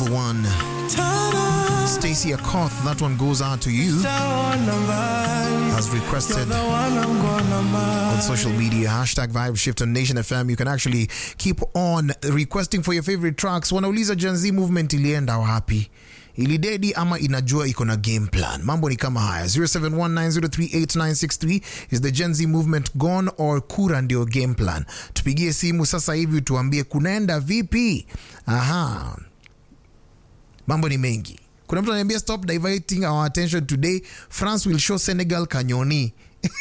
beautiful one. Stacey Akoth, that one goes out to you. As requested on social media, hashtag Vibe Shift on Nation FM. You can actually keep on requesting for your favorite tracks. Wanauliza Gen Z movement ilienda wapi? ilidedi ama inajua iko na game plan mambo ni kama haya 0719038963 is the gen z movement gone or kura ndio game plan tupigie simu sasa hivi tuambie kunaenda vipi aha mambo ni mengi kuna mtu ananiambia stop diverting our attention today france will show senegal kanyoni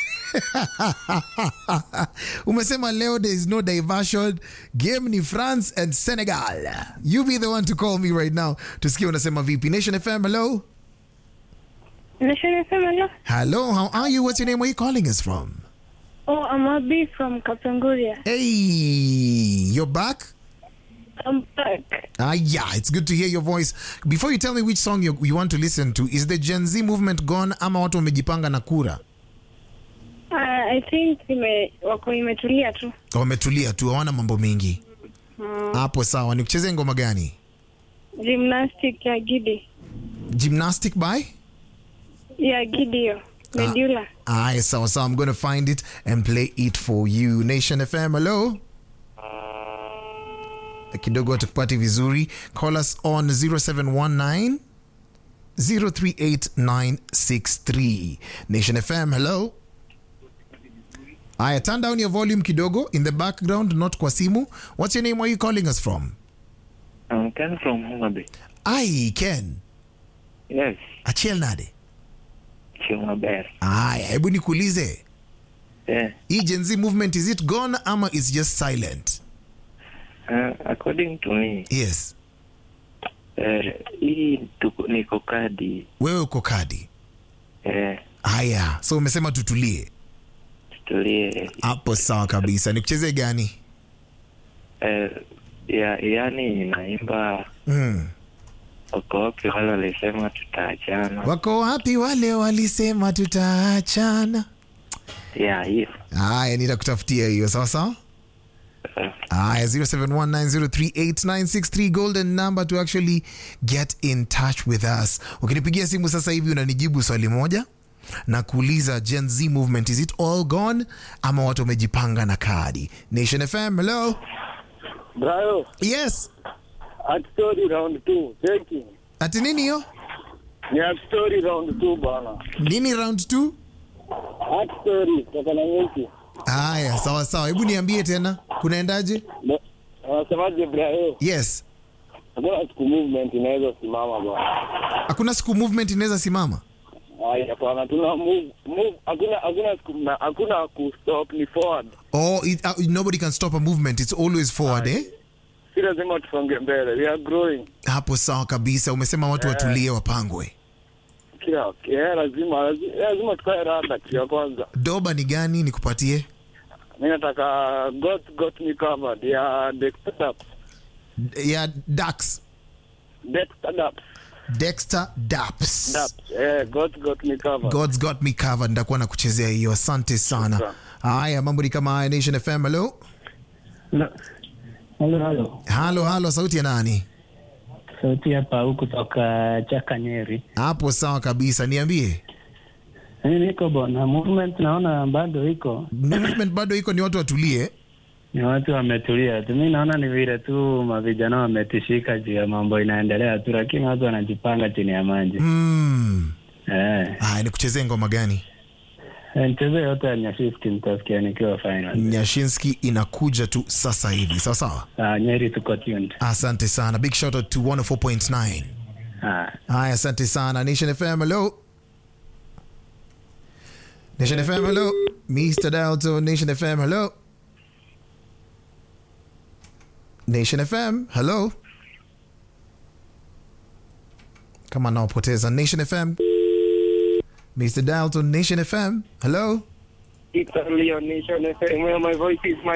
umesema leo there is no diversion game ni france and senegal you be the one to call me right now tusikie unasema vipi nation fm hello Nation FM, hello. hello how are you what's your name where you calling us from Oh, I'm Abi from Kapenguria. hey you're back I'm back. Ah, yeah, it's good to hear your voice. Before you tell me which song you, you want to listen to, is the Gen Z movement gone ama watu wamejipanga na kura? Uh, I think ime, wako imetulia tu. Wametulia tu, hawana mambo mengi. Hapo sawa. Nikucheze ngoma gani? Gymnastic ya Gidi. Gymnastic by? Ya Gidi hiyo. Medulla. Aye, sawa sawa. I'm going to find it and play it for you. Nation FM, hello. Kidogo tukupati vizuri. Call us on 0719 038963. Nation FM, hello. Aya, turn down your volume kidogo in the background, not kwa simu. What's your name? Where are you calling us from? I'm Ken from Homabay. Ai, Ken. Yes, Achiel nade. Chumabere. Aya, hebu nikuulize. Yeah. Hii Gen Z movement is it gone ama is just silent? Uh, according to me, Yes. uh, hii tuko, niko kadi Wewe uko kadi. uh, Haya, so umesema tutulie. tutulie Hapo sawa kabisa. Nikucheze gani? uh, ya, yani inaimba Mm. wako wapi wale walisema tutaachana Wako wapi wale walisema tutaachana? ya hiyo Haya, nitakutafutia hiyo sawa sawa. uh, Haya, 0719038963 golden number to actually get in touch with us. Ukinipigia simu sasa hivi unanijibu swali moja na kuuliza Gen Z movement is it all gone ama watu wamejipanga na kadi? Nation FM, hello. Brayo, Yes. at story round two. Cheki. Ati nini hiyo? Ni at story round two bana. Nini round 2? At story toka na nyuki. Haya, sawa sawa. Hebu niambie tena. Kunaendaje? Ba- Wanasemaje Brayo? Yes. Hakuna siku movement inaweza simama bana. Hakuna siku movement inaweza simama. Haya hapana, tuna move move hakuna hakuna siku na hakuna ku stop ni forward. Oh, it, uh, nobody can stop a movement. It's always forward, eh? Si lazima tusonge mbele. We are growing. Hapo sawa kabisa. Umesema watu watulie wapangwe. Kila yeah, lazima lazima, lazima tukae rada kitu ya kwanza. Doba ni gani nikupatie? Mimi nataka God got me covered ya Dexter Daps. ya Dax Dexter Daps. Dexter Daps. Daps. Eh, God got me covered. God's got me covered. Nitakuwa na kuchezea hiyo. Asante sana. Shukran. Haya, mambo ni kama haya. Nation FM, hello. Halo, halo. Halo, halo, sauti ya nani? Sauti hapa huku toka Chaka Nyeri. Hapo sawa kabisa. Niambie. Mimi niko bona, movement naona bado iko, Movement bado iko ni watu watulie. ni watu wametulia tu. Mi naona ni vile tu mavijana wametishika juu ya mambo inaendelea tu, lakini watu wanajipanga chini ya maji Mm. eh. Haya, nikuchezee ngoma gani? Mchezo yote ya Nyashiski nitasikia nikiwa final. Nyashinski inakuja tu sasa hivi. Sawa sawa. Ah, Nyeri tuko tuned. Asante sana. Big shout out to 104.9. Ah. Haya, asante sana. Nation FM, hello. Nation FM, hello. Mr. Dalto, Nation FM, hello. Nation FM, hello. Kama naopoteza Nation FM. Mr. Dalton, Nation FM, hello. It's only on Nation FM where my voice is my